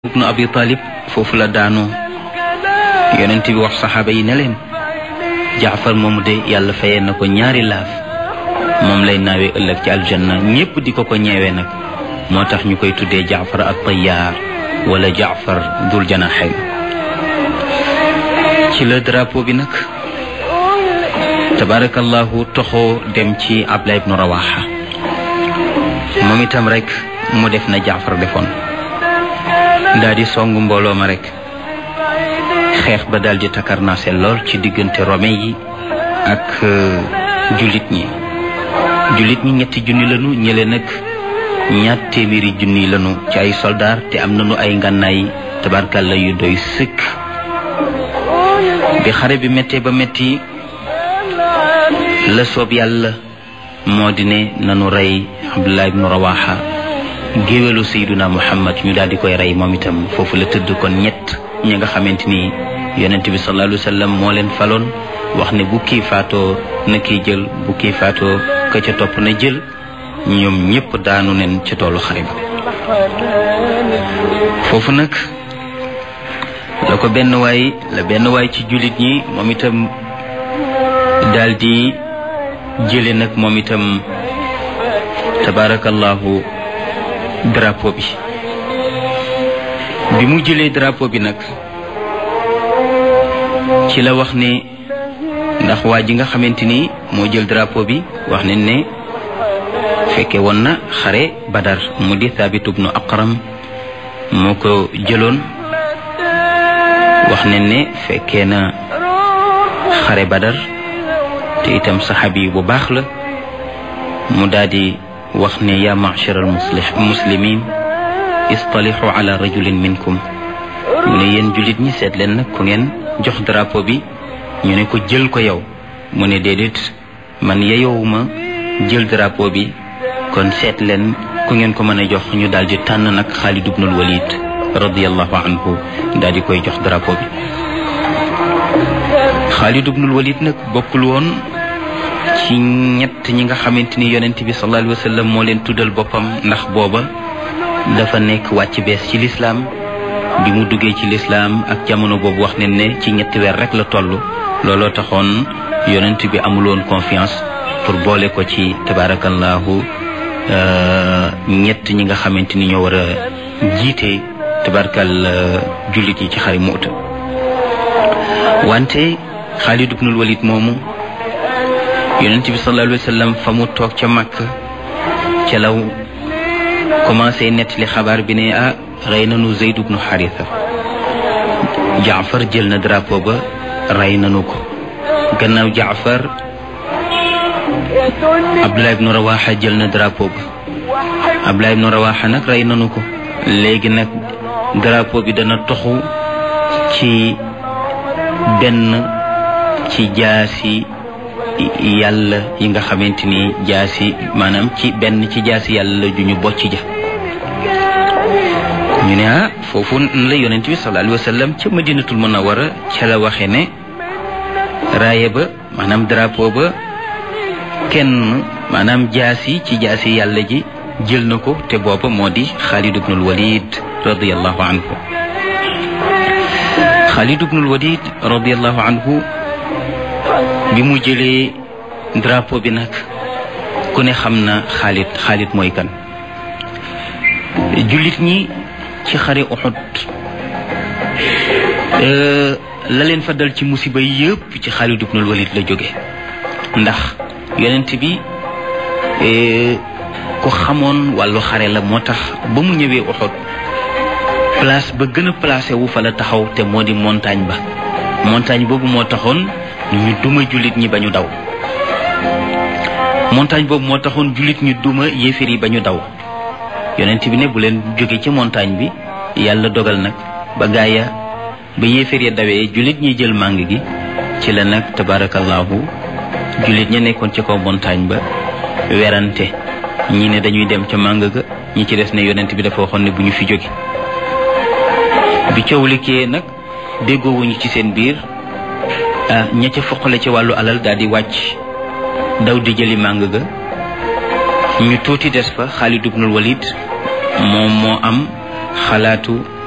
ibnu abi talib foofu la daanoo yonent bi wax saxaaba yi ne leen jaafar moomu de yàlla fayee na ko ñaari laaf moom lay naawee ëllëg ci aljanna ñépp di ko ko ñeewee nag moo tax ñu koy tuddee jaafar ak tayyaar wala jaafar dul janaxayn ci la drapeau bi nag tabarakallahu toxoo dem ci abla ibnu rawaxa moom itam rek mu def na jaafar defoon daal di song mbooloo ma rek xeex ba daal di takarnaase lool ci diggante romain yi ak jullit ñi jullit ñi ñetti junni lanu ñële nag ñaar téeméeri junni lanu ci ay soldaar te am nañu ay ngànnaay tabarkàlla yu doy sëkk bi xare bi méttee ba métti la soob yàlla moo di ne nanu rey abdullah ibnu rawaxa géwélu sayduna muhammad ñu daal di koy rey moom itam foofu la tëdd kon ñett ñi nga xamante ni yonent bi sallallahu alayhi wa sallam moo leen faloon wax ne bu kii faatoo na kii jël bu kii faatoo ka ca topp na jël ñoom ñëpp daanu nen ca toolu xare ba foofu nag la ko benn waay la benn waay ci jullit ñi moom itam daal di jële nag moom itam tabaarakallahu drapeau bi bi mu jëlee drapeau bi nag ci la wax ne ndax waa ji nga xamante ni moo jël drapeau bi wax ne ne fekke woon na xare badar mu di Thabit ibnu Aqram moo ko jëloon wax ne ne fekkee na xare badar te itam saxaabi bu baax la mu daldi wax ne yaa ma'shar al muslimin istalixu ala rajulin minkum mu ne yéen jullit ñi seet leen nag ku ngeen jox drapeau bi ñu ne ko jël ko yow mu ne déedéet man yeyowuma jël drapeau bi kon seet leen ku ngeen ko mën a jox ñu daal di tànn nag Xaalid ibnul Walid radiallahu anhu daal di koy jox drapeau bi Xaalid ibnul Walid nag bokkul woon ci ñett ñi nga xamante ni yonent bi sallallahu alayhi wa sallam moo leen tuddal boppam ndax booba dafa nekk wàcc bees ci lislaam bi mu duggee ci lislaam ak jamono boobu wax ne ne ci ñetti weer rek la toll looloo taxoon yonent bi amuloon confiance pour boole ko ci tabarakallahu ñett ñi nga xamante ni ñoo war a jiite tabarakal jullit yi ci xari Mu'ta wante Xaalid ibnul Walid moomu yonent bi sallallahu alayhi wa sallam fa mu toog ca Makka ca law commencé nettali xabaar bi ne ah rey nanu Zayd ibnu Haritha Jaafar jël na drapeau ba rey nanu ko gannaaw Jaafar Abdullah ibnu Rawaxa jël na drapeau ba Abdullah ibnu Rawaxa nag rey nanu ko léegi nag drapeau bi dana toxu ci benn ci jaasi yàlla yi nga xamante ni jaasi maanaam ci benn ci jaasi yàlla ju ñu bocc ja ñu ne ah foofu la yonent bi sallallahu alayhi wa sallam ca madinatul munawara ca la waxe ne raaye ba maanaam drapeau ba kenn maanaam jaasi ci jaasi yàlla ji jël na ko te booba moo di Xaalid ibnul Walid radiallahu anhu Xaalid ibnul Walid radiallahu anhu bi mu jëlee drapeau bi nag ku ne xam na Xaalid Xaalid mooy kan jullit ñi ci xare Uhud la leen fa dal ci musiba yëpp ci Xaalid ibnul Walid la jóge ndax yonent bi ku xamoon wàllu xare la moo tax ba mu ñëwee Uhud place ba gën a placé wu fa la taxaw te moo di montagne ba montagne boobu moo taxoon ñu duma jullit ñi ba ñu daw montagne boobu moo taxoon jullit ñu duma yéeféer yi ba ñu daw yonent bi ne bu leen jóge ci montagne bi yàlla dogal nag ba gaaya ba yéeféer ya dawee jullit ñi jël màng gi ci la nag tabarakallahu jullit ña nekkoon ci kaw montagne ba werante ñi ne dañuy dem ca màng ga ñi ci des ne yonent bi dafa waxoon ne bu ñu fi jóge bi coow likkee nag déggoowuñu ci seen biir ah ña ca foqale ci wàllu alal daal di wàcc daw di jëli màng ga ñu tuuti des fa Xaalid ibnul Walid moom moo am xalaatu